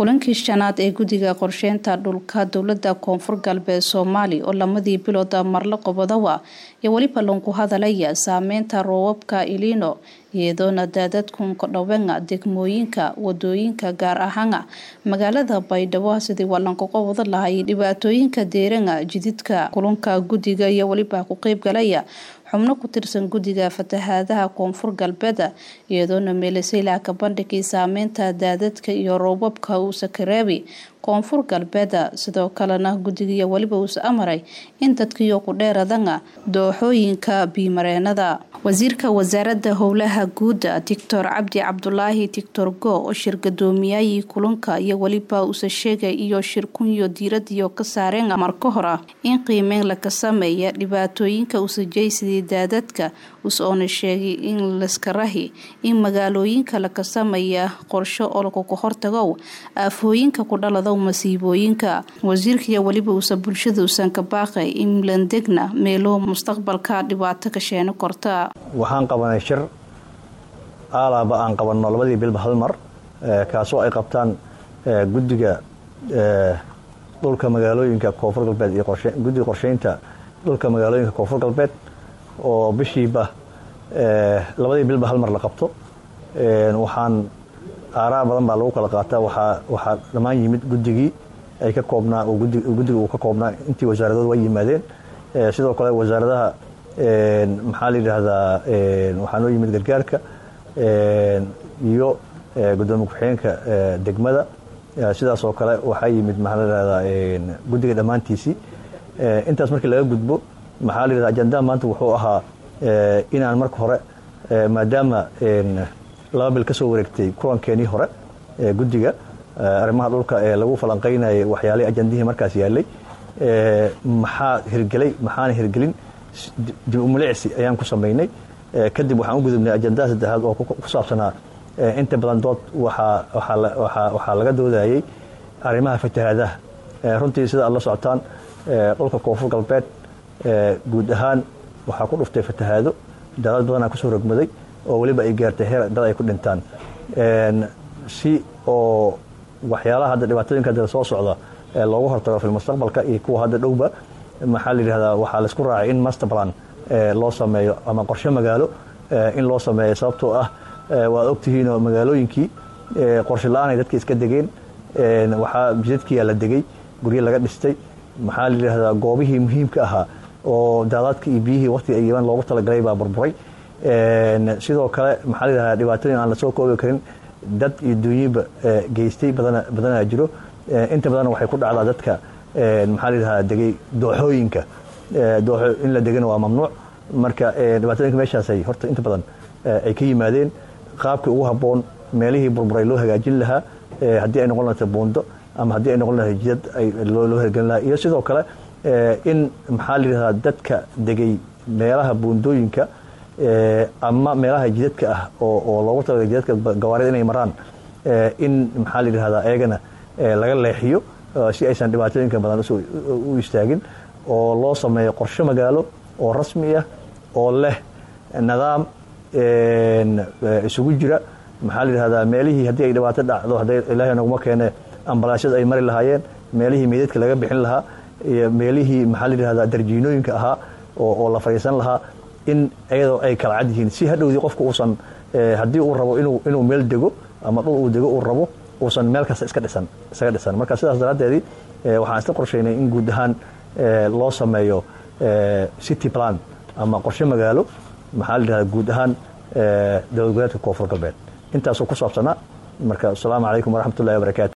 kulankii shanaad ee guddiga qorsheynta dhulka dowlada koonfur galbeed soomaali oo lamadii bilooda marle qobodowa iyo weliba loonku hadalaya saameynta roobabka ilino iyadoona daadadkun kodhawenga degmooyinka wadooyinka gaar ahaana magaalada baydhabo sidii walankuga wada lahay dhibaatooyinka deeranga jididka kulanka guddiga iyo weliba ku qeybgalaya xubno ku tirsan guddiga fatahaadaha koonfur galbeed iyadoona meelaseyla ka bandhigay saameynta daadadka iyo roobabka uusa kareebi koonfur galbeed sidoo kalena guddigiiyo weliba uusa amaray in dadkiyo ku dheeradanga dooxooyinka biimareenada wasiirka wasaaradda howlaha guuda doctor cabdi cabdulaahi tictor go oo shir gadoomiyaayii kulanka iyo weliba uusa sheegay iyo shirkunyo diiradiyo ka saareen marka hora in qiimeyn laka sameeya dhibaatooyinka usajaysidii daadadka us-oona sheegay in laskarahi in magaalooyinka laka sameeya qorsho oo lakuka hortagow aafooyinka ku dhalado masiibooyinka wasiirkaiyo weliba uusa bulshada usan ka baaqay in landegna meelo mustaqbalka dhibaato ka sheeno korta waxaan qabanay shir aalaaba aan qabanno labadii bilba hal mar kaasoo ay qabtaan guddiga dhulka magaalooyinka koonfur galbeed iyo guddiga qorsheynta dhulka magaalooyinka koonfur galbeed oo bishiiba labadii bilba hal mar la qabto waxaan aaraa badan baa lagu kala qaataa waxaa dhammaan yimid guddigii ay ka koobnaa guddiga uu ka koobnaa intii wasaaradood way yimaadeen sidoo kale wasaaradaha maxaa la yidhaahdaa waxaa noo yimid gargaarka iyo gudoomiye ku-xigeenka degmada sidaas oo kale waxaa yimid maxaa la yidhahdaa guddiga dhammaantiisii intaas markii laga gudbo maxaa la yidhahda ajandaha maanta wuxuu ahaa inaan marka hore maadaama laba bil ka soo wareegtay kulankeenii hore ee guddiga arrimaha dhulka ee lagu falanqaynayay waxyaalihii ajandihii markaas yaalay maxaa hirgelay maxaana hirgelin dib umulicsi ayaan ku samaynay kadib waxaan u gudubnay ajandaha saddexaad oo ku saabsanaa inta badan dood waxaa laga doodayay arrimaha fatahaadaha runtii sida aad la socotaan dhulka koonfur galbeed guud ahaan waxaa ku dhuftay fatahaado daadad badanaa kusoo rogmaday oo weliba ay gaartay heer dad ay ku dhintaan si oo waxyaalaha hadda dhibaatooyinka hadda soo socda loogu hortago filmustaqbalka iyo kuwa hadda dhowba maxaa la yidhahdaa waxaa laisku raacay in masterplan loo sameeyo ama qorshe magaalo in loo sameeyo sababtoo ah waad ogtihiinoo magaalooyinkii qorshe la-aanay dadka iska degeen waxaa jidadkiyaa la degay guryo laga dhistay maxaa la yidhahdaa goobihii muhiimka ahaa oo daadaadka iyo biyihii waqtiga ay yimaan loogu talagalay baa burburay sidoo kale maxaa la yidhahdaa dhibaatooyin aan lasoo koobi karin dad iyo dunyiba geystay badanaa jiro inta badanna waxay ku dhacdaa dadka maxaa la yidhahdaa degay dooxooyinka dooxo in la degana waa mamnuuc marka dhibaatooyinka meeshaasay horta inta badan ay ka yimaadeen qaabkii ugu habboon meelihii burburay loo hagaajin lahaa haddii ay noqon lahayd buundo ama haddii ay noqon lahayd jidad loo hirgelin lahaa iyo sidoo kale in maxaa la yidhahdaa dadka degay meelaha buundooyinka ama meelaha jidadka ah oo loogu talagalay jidadka gawaarida inay maraan in maxaa la yidhahdaa eegana laga leexiyo si aysan dhibaatooyinka badan u istaagin oo loo sameeyo qorshe magaalo oo rasmi ah oo leh nidaam isugu jira maxaa la yidhahdaa meelihii haddii ay dhibaato dhacdo hadday ilaahay naguma keene ambalaasyada ay mari lahaayeen meelihii meydadka laga bixin lahaa iyo meelihii maxaa la yidhahdaa darjiinooyinka ahaa oo la fadhiisan lahaa in iyadoo ay kala cad yihiin si hadhowdii qofka uusan haddii uu rabo inuu meel dego ama dhul uu dego uu rabo uusan meel kasta iska dhisan isaga dhisan marka sidaas daraaddeedii waxaan isla qorshaynay in guud ahaan loo sameeyo city plan ama qorshe magaalo maxaa la yidhahdaa guud ahaan dowlad goboleedka koonfur galbeed intaasoo ku saabsanaa marka asalaamu calaykum waraxmatullahi wabarakaatu